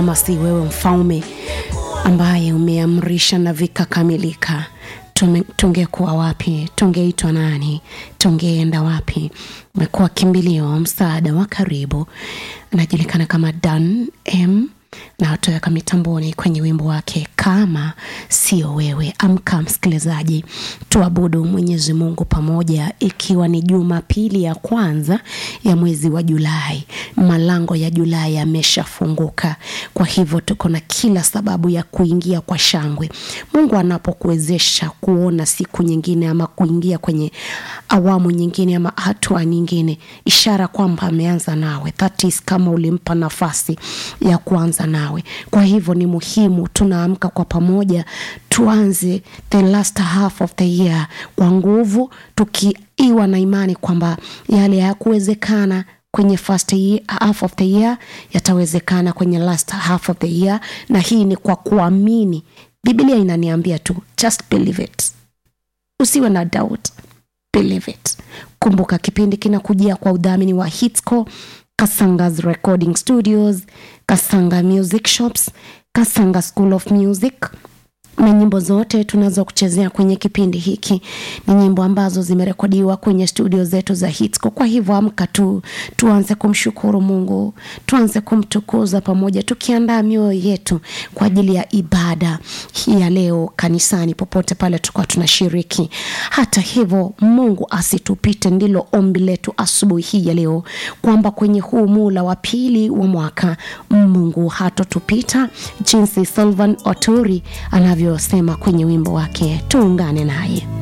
kama si wewe mfalme ambaye umeamrisha na vikakamilika tume- tungekuwa wapi tungeitwa nani tungeenda wapi umekuwa kimbilio msaada wa karibu anajulikana kama dan m na atoweka mitamboni kwenye wimbo wake kama sio wewe amka msikilizaji tuabudu mwenyezi mungu pamoja ikiwa ni jumapili ya kwanza ya mwezi wa julai malango ya julai yameshafunguka kwa hivyo tuko na kila sababu ya kuingia kwa shangwe mungu anapokuwezesha kuona siku nyingine ama kuingia kwenye awamu nyingine ama hatua nyingine ishara kwamba ameanza nawe that is kama ulimpa nafasi ya kuanza nawe kwa hivyo ni muhimu tunaamka kwa pamoja tuanze the last half of the year kwa nguvu tukiiwa na imani kwamba yale hayakuwezekana kwenye first year, half of the year yatawezekana kwenye last half of the year na hii ni kwa kuamini biblia inaniambia tu just believe it usiwe na doubt believe it kumbuka kipindi kinakujia kwa udhamini wa hitsco kasangas recording studios kasanga music shops kasanga school of music na nyimbo zote tunazokuchezea kwenye kipindi hiki ni nyimbo ambazo zimerekodiwa kwenye studio zetu za hitsco kwa hivyo amka tu tuanze kumshukuru mungu tuanze kumtukuza pamoja tukiandaa mioyo yetu kwa ajili ya ibada hii ya leo kanisani popote pale tukuwa tunashiriki hata hivyo mungu asitupite ndilo ombi letu asubuhi hii ya leo kwamba kwenye huu mula wa pili wa mwaka mungu hatotupita jinsi silvan oturi anavyosema kwenye wimbo wake tuungane naye